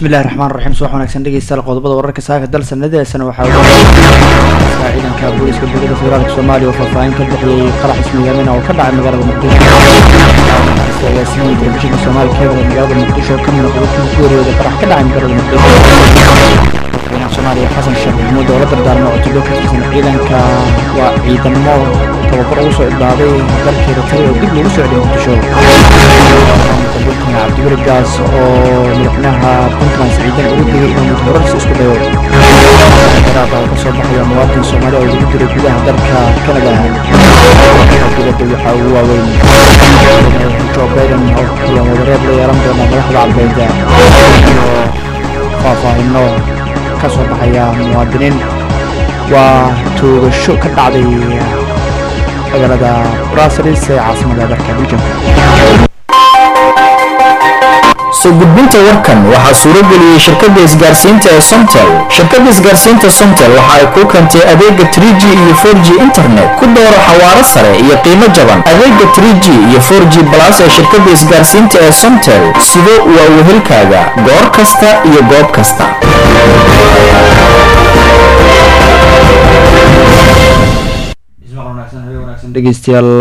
bismillahi raxmaan raxiim subax wanaagsan dhegeystayaal qodobada wararka saaka dal sanadaasana waxaa ciidanka booliska dowladda federaalka soomaaliya oo faahfaahin ka bixiyey qarax ismiidaamina oo ka dhacay magaalada muqdisho agaasimaha telefishinka soomaaliya keebal ee magaalada muqdisho ka mid noqday kii geeriyooda qarax ka dhacay magaalada muqdisho madaxweynaha soomaaliya xasan sheekh maxamuud oo la dardaarmay cutubyo ka tirsan ciidanka waa ciidamo tababar ugu soo idhaaday dalkeeda tali oo dib loogu socday muqdisho cabdiweli gaas oo madaxweynaha puntland siciidan ugu digay inuu mudxurarsi isku dayo daraab oo ka soo baxaya muwaadin soomaali oo lagu diray gudaha dalka canada dibadda waxaa ugu waaweyn joe biden oo kulan wadareed la yeelan doona madaxda albeeda iyo faahfaahino ka soo baxaya muwaadiniin waa toogasho ka dhacday magaalada brussels ee caasimada dalka belgiumka soo gudbinta warkan waxaa suuro geliyey shirkadda isgaarsiinta ee somtel shirkadda isgaarsiinta somtel waxa ay kuu keentay adeega 3g iyo 4g internet ku dooro xawaaro sare iyo qiimo jaban adeega 3g iyo 4g balas ee shirkadda isgaarsiinta ee somtel sido waa wehelkaaga goor kasta iyo goob kasta dhegeystayaal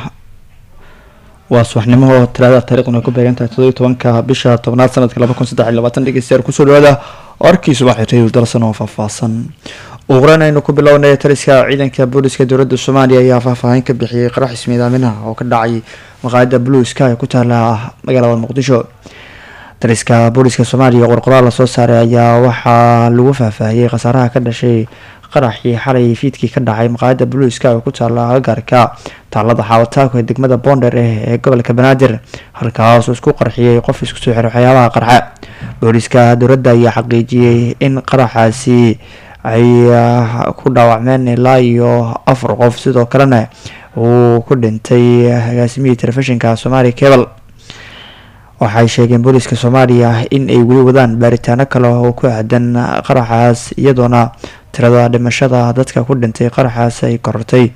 waa subaxnimo talaada taarikhdan ay ku beegantahay todobiyo tobanka bisha tobnaad sanadka laba kun saddex iyo labaatan dhegeystayaal kusoo dhawaada warkii subaxi radio dalsan oo faahfaahsan uqran aynu ku bilownay taliska ciidanka booliska dowladda soomaaliya ayaa faahfaahin ka bixiyey qarax ismiidaaminaha oo ka dhacay maqaayada blue sky ee ku taala magaalada muqdisho taliska booliska soomaaliya qorqoraal lasoo saaray ayaa waxaa lagu faahfaahiyey khasaaraha ka dhashay qaraxii xalay fiidkii ka dhacay maqaayada blue sky oo ku taala agagaarka taalada xaawataako ee degmada boonder eh ee gobolka banaadir halkaas uu isku qarxiyey qof isku soo xiray waxyaabaha qarxa booliska dowladda ayaa xaqiijiyey in qaraxaasi ay ku dhaawacmeen ilaa iyo afar qof sidoo kalena uu ku dhintay agaasimihii telefishinka soomaaliya cebal waxay sheegeen booliska soomaaliya in ay weli wadaan baaritaano kale oo ku aadan qaraxaas iyadoona tirada dhimashada dadka ku dhintay qaraxaas ay korortay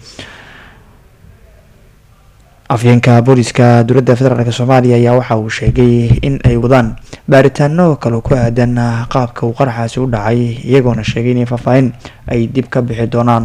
afyeenka booliska dowladda federaalk soomaaliya ayaa waxa uu sheegay in ay wadaan baaritaano kale ku aadan qaabka uu qaraxaasi u dhacay iyagoona sheegay inay faahfaahin ay dib ka bixi doonaan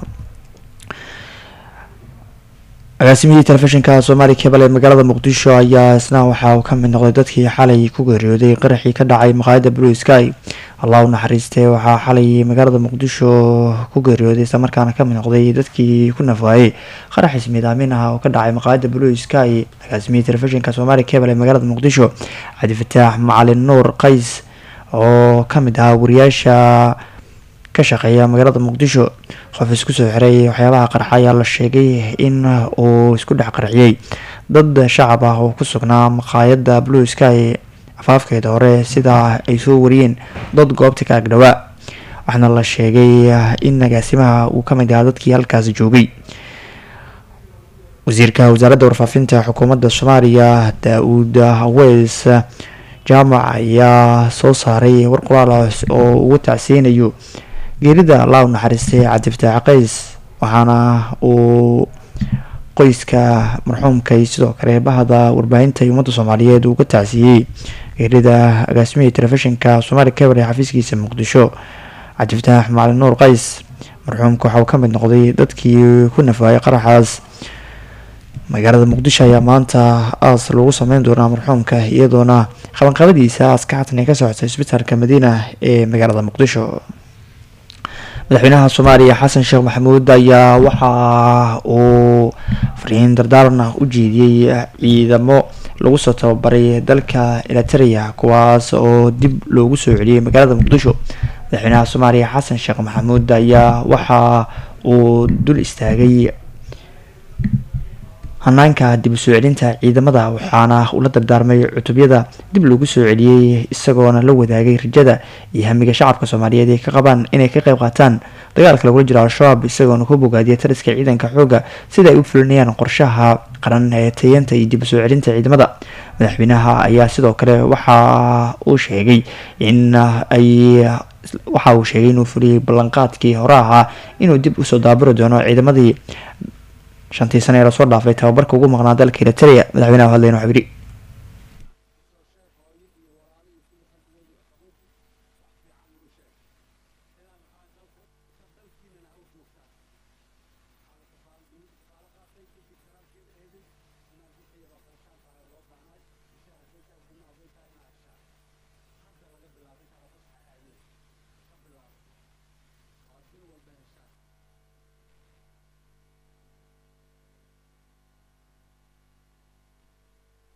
agaasimihii telefishinka soomaaliya kebal ee magaalada muqdisho ayaa isna waxa uu ka mid noqday dadkii xalay ku geeriyooday qaraxii ka dhacay maqaayada blue sky allah u naxariistay waxaa xalay magaalada muqdisho ku geeriyooday islamarkaana kamid noqday dadkii ku nafwaayey qarax ismiidaamin ah oo ka dhacay maqaayada blue sky agaasimihii telefishinka soomaaliya kebal ee magaalada muqdisho cabdifataax macalin nuur qays oo kamid ahaa wariyaasha ka shaqeeya magaalada muqdisho qof isku soo xiray waxyaabaha qarxa ayaa la sheegay in uu isku dhex qarxiyey dad shacab ah oo ku sugnaa maqaayada blue sky afaafkeeda hore sidaa ay soo wariyeen dad goobta ka agdhawaa waxaana la sheegay in agaasimaha uu kamid ahaa dadkii halkaasi joogay wasiirka wasaaradda warfaafinta xukuumadda soomaaliya daa-uud weys jaamac ayaa soo saaray war qoraal oo ugu tacsiyeynayo geerida allah u naxariistay cabdifataax qays waxaana uu qoyska marxuumka iyo sidoo kale bahda warbaahinta ummadda soomaaliyeed uu ka tacsiyey geerida agaasimihii telefishinka soomaaliya cebal ee xafiiskiisa muqdisho cabdifataax macalin nuur qays marxuumka waxa uu ka mid noqday dadkii ku nafaayay qaraxaas magaalada muqdisho ayaa maanta aas lagu sameyn doonaa marxuumka iyadoona qabanqabadiisa aaska xatan ay ka socotay isbitaalka madiina ee magaalada muqdisho madaxweynaha soomaaliya xasan sheekh maxamuud ayaa waxa uu fariin dardaaran ah u jeediyey ciidamo lagu soo tababaray dalka eliteria kuwaas oo dib loogu soo celiyey magaalada muqdisho madaxweynaha soomaaliya xasan sheekh maxamuud ayaa waxa uu dul istaagay hanaanka dib u soo celinta ciidamada waxaana ula dardaarmay cutubyada dib lagu soo celiyey isagoona la wadaagay rajada iyo hamiga shacabka soomaaliyeed ay ka qabaan inay ka qayb qaataan dagaalka lagula jiro al-shabaab isagoona ku bogaadiyay taliska ciidanka xooga sida ay u fulinayaan qorshaha qaran ee tayanta iyo dib u soo celinta ciidamada madaxweynaha ayaa sidoo kale waxa uu sheegay in ay waxa uu sheegay inuu fuliyey ballanqaadkii hore ahaa inuu dib usoo daaburi doono ciidamadii shantii sane ee lasoo dhaafay tababarka ugu maqnaa dalka eriteria madaxweynaha hadlayn waxuu yidhi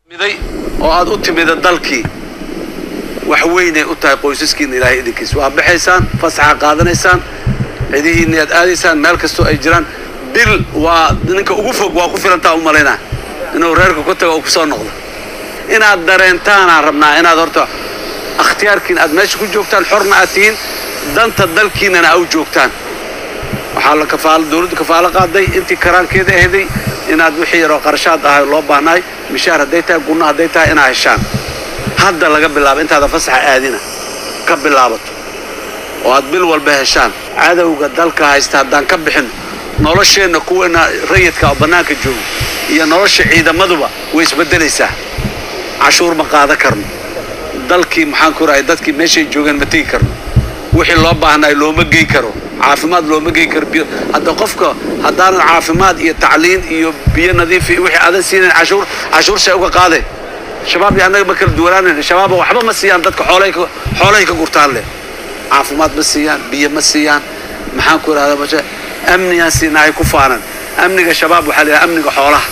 miday oo aad u timida dalkii wax weynay u tahay qoysaskiina ilaahay idinkiis waa baxaysaan fasaxa qaadanaysaan cidihiinna aad aadaysaan meel kastoo ay jiraan bil waa ninka ugu fog waa ku filantaa u malaynaa inuu reerka ku tago oo kusoo noqdo inaad dareentaanaan rabnaa inaad horta akhtiyaarkiina aad meesha ku joogtaan xorna aad tihiin danta dalkiinana au joogtaan waxaa la kafaalo dawladdu kafaalo qaaday intii karaankeeda ahday inaad wixii yaroo qarashaad ahay loo baahnaay mishaar hadday tahay gunno hadday tahay inaa heshaan hadda laga bilaabo intaada fasaxa aadina ka bilaabato oo aad bil walba heshaan cadowga dalka haysta haddaan ka bixin nolosheenna kuweena rayidka oo bannaanka jooga iyo nolosha ciidamaduba way isbeddelaysaa cashuur ma qaadan karno dalkii maxaan ku rahay dadkii meeshay joogeen ma tegi karno wixii loo baahnaay looma gey karo caafimaad looma gey karo biyo hadda qofka haddaanan caafimaad iyo tacliin iyo biyo nadiif iyo wixii aadan siinayn cashuur cashuur see uga qaadeen shabaab iyo annaga ma kala duwanaanayn shabaaba waxba ma siiyaan dadka xoolay ka xoolahay ka gurtaan leh caafimaad ma siiyaan biyo ma siiyaan maxaan ku idhahdaa bashe amnigaan siinahay ku faanan amniga shabaab waxaa la yidhaha amniga xoolaha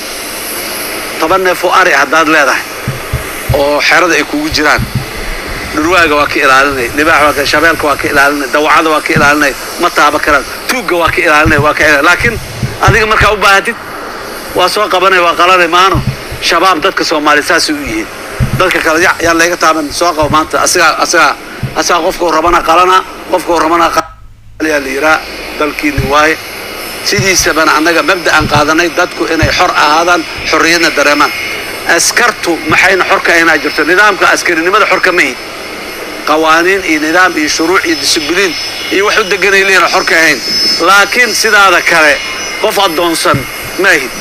toban neef oo ari haddaad leedahay oo xerada ay kugu jiraan dhurwaaga waa ka ilaalinay libaax waa ka shabeelka waa ka ilaalinay dawacada waa ka ilaalinay ma taaba karaan tuugga waa ka ilaalinay waa ka ilaalinay laakiin adiga markaa u baahatid waa soo qabanay waa qalanay maano shabaab dadka soomaaliya saasay u yihiin dadka kale ya yaan layga taaban soo qabo maanta asigaa asigaa asigaa qofkau rabana qalana qofkau rabana yaa la yiraa dalkiini waaye sidiisabana annaga mabda'an qaadanay dadku inay xor ahaadaan xorriyadna dareemaan askartu maxayna xor ka ahaynaa jirto nidaamka askarinimada xor ka ma ihin qawaaniin iyo nidaam iyo shuruuc iyo disibliin iyo wax u deganay leena xor ka ahayn laakiin sidaada kale qof addoonsan ma ahid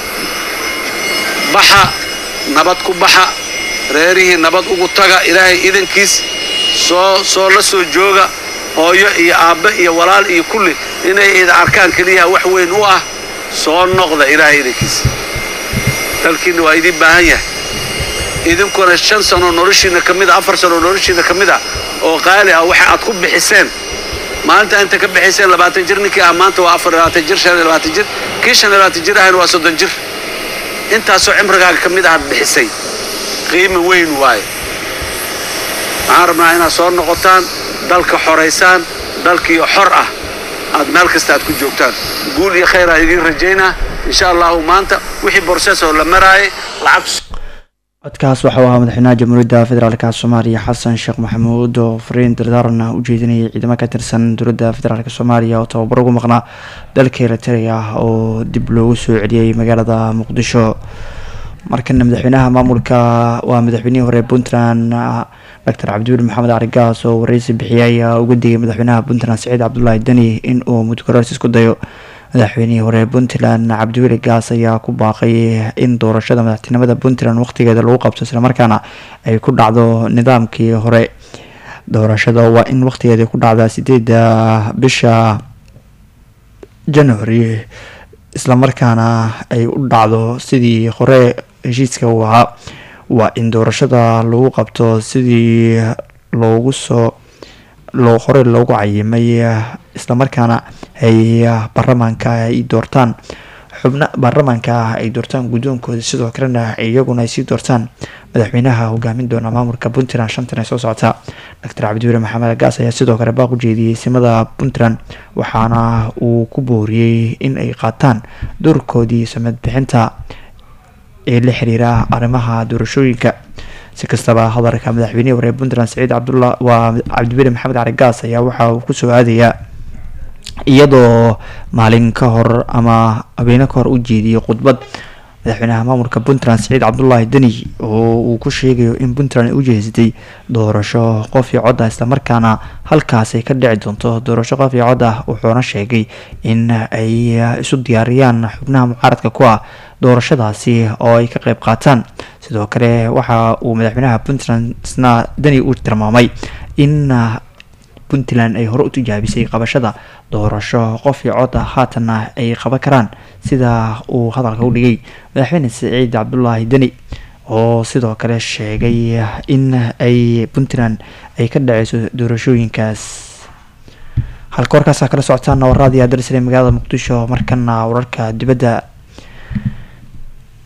baxa nabad ku baxa reerihii nabad ugu taga ilaahay idankiis soo soo la soo jooga hooyo iyo aabbe iyo walaal iyo kulli inay ida arkaan keliyaha wax weyn u ah soo noqda ilaahay idankiis dalkiinna waa idiin baahan yahay idinkuna shan sanoo noloshiina ka mid a afar sanoo noloshiina ka mid a oo qaali ah waxa aad ku bixiseen maalinta inta ka bixiseen labaatan jir ninkii ah maanta waa afar labaatan jir shan iyo labaatan jir kii shan iyo labaatan jir ahayna waa soddon jir intaasoo cimrigaaga ka mid ahaad bixisay qiimi weyn waaye waxaan rabnaa inaad soo noqotaan dalka xoraysaan dalkiio xor ah aad meel kasta aad ku joogtaan guul iyo khayr aan idiin rajaynaa insha allahu maanta wixii borseesoo la maraayay lacag codkaas waxau ahaa madaxweynaha jamhuuriyadda federaalka soomaaliya xasan sheekh maxamuud oo fariin dardaaran u jeedinayay ciidamo ka tirsan dowladda federaalk soomaaliya oo tababar ugu maqnaa dalka eritrea oo dib loogu soo celiyey magaalada muqdisho markana madaxweynaha maamulka waa madaxweynihii hore puntland doctor cabdiweli maxamed carigaas oo wareysi bixiyay ayaa uga digay madaxweynaha puntland saciid cabdulaahi deni in uu mudkaraars isku dayo madaxweynihii hore puntland cabdiweli gaas ayaa ku baaqay in doorashada madaxtinimada puntland waqtigeeda lagu qabto islamarkaana ay ku dhacdo nidaamkii hore doorashada waa in waqtigeeda ku dhacda sideeda bisha january islamarkaana ay u dhacdo sidii hore heshiiska uu ahaa waa in doorashada lagu qabto sidii loogu soo loo hore loogu cayimay islamarkaana ay baarlamaanka ay doortaan xubna baarlamaanka ay doortaan guddoonkooda sidoo kalena iyaguna ay sii doortaan madaxweynaha hogaamin doona maamulka puntland shantan ee soo socota doctor cabdiweli maxamed gaas ayaa sidoo kale baaq u jeediyey simada puntland waxaana uu ku booriyey in ay qaataan doorkoodii samad bixinta ee la xiriira arrimaha doorashooyinka si kastaba hadalka madaxweynihii hore puntland saciid cabdulla waa cabdiweli maxamed cali gaas ayaa waxa uu kusoo aadayaa iyadoo maalin ka hor ama habeene ka hor u jeediyey khudbad madaxweynaha maamulka puntland saciid cabdulaahi deni oo uu ku sheegayo in puntland ay u jeesatay doorasho qof iyo cod ah islamarkaana halkaas ay ka dhici doonto doorasho qof iyo cod ah wuxuuna sheegay in ay isu diyaariyaan xubnaha mucaaradka ku ah doorashadaasi oo ay ka qeyb qaataan sidoo kale waxa uu madaxweynaha puntland isna deni uu tilmaamay in puntland ay hore u tijaabisay qabashada doorasho qof iyo cod ah haatanna ay qaban karaan sida uu hadalka u dhigay madaxweyne saciid cabdulaahi deni oo sidoo kale sheegay in ay puntland ay ka dhaceyso doorashooyinkaas halka warkaasa kala socotaan warraadii aadarsale magaalada muqdisho markana wararka dibadda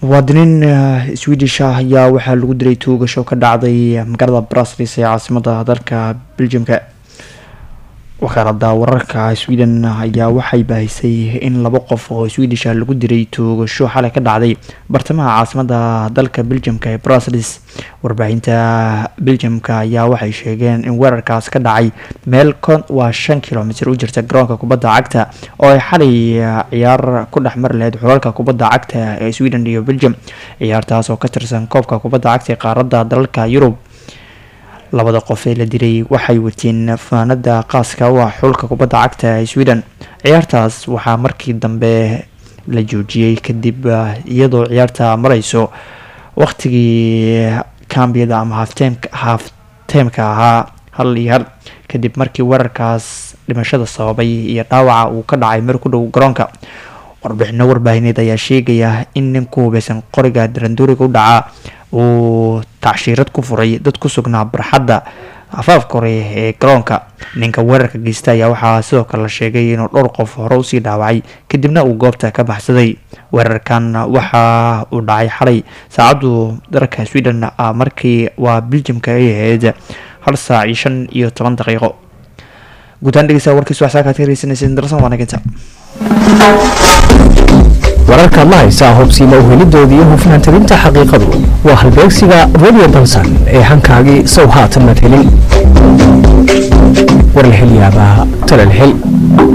muwaadiniin swedish ah ayaa waxaa lagu dilay tuugasho ka dhacday magaalada braslis ee caasimada dalka beljimka wakaalada wararka sweden ayaa waxay baahisay in laba qof oo swedish lagu diray toogasho xalay ka dhacday bartamaha caasimada dalka beljamka ee brusels warbaahinta beljamka ayaa waxay sheegeen in weerarkaas ka dhacay meel waa shan kilomitr u jirta garoonka kubadda cagta oo ay xalay ciyaar ku dhex mari lahayd xulalka kubadda cagta ee sweden iyo belgium ciyaartaas oo ka tirsan koobka kubadda cagta ee qaaradda dalalka yurub labada qof ee la dilay waxay wateen faanada qaaska u ah xulka kubadda cagta ee sweden ciyaartaas waxaa markii dambe la joojiyey kadib iyadoo ciyaarta mareyso waqtigii kambiyada ama hafteemka ahaa hal iyo hal kadib markii weerarkaas dhimashada sababay iyo dhaawaca uu ka dhacay mar ku dhow garoonka warbixino warbaahineed ayaa sheegaya in nin ku hubeysan qoriga daranduuriga u dhaca uu tacshiirad ku furay dad ku sugnaa barxadda afaafka hore ee garoonka ninka weerarka geysta ayaa waxaa sidoo kale la sheegay inuu dhowr qof hore usii dhaawacay kadibna uu goobta ka baxsaday weerarkan waxa uu dhacay xalay saacaddu dalka sweden markii waa beljimka ay ahayd hal saac iyo shan iyo toban daqiiqo guutaan dhegeysta warkiis waxsaakaad ka hegeysanaysa darsan waanaginta wararkaad la haysaa hubsiima uhelidoodii hufnaan tabinta xaqiiqadu waa halbeegsiga radio balsan ee hankaagii sow haatan mad helin warlahelyaabaha talalhel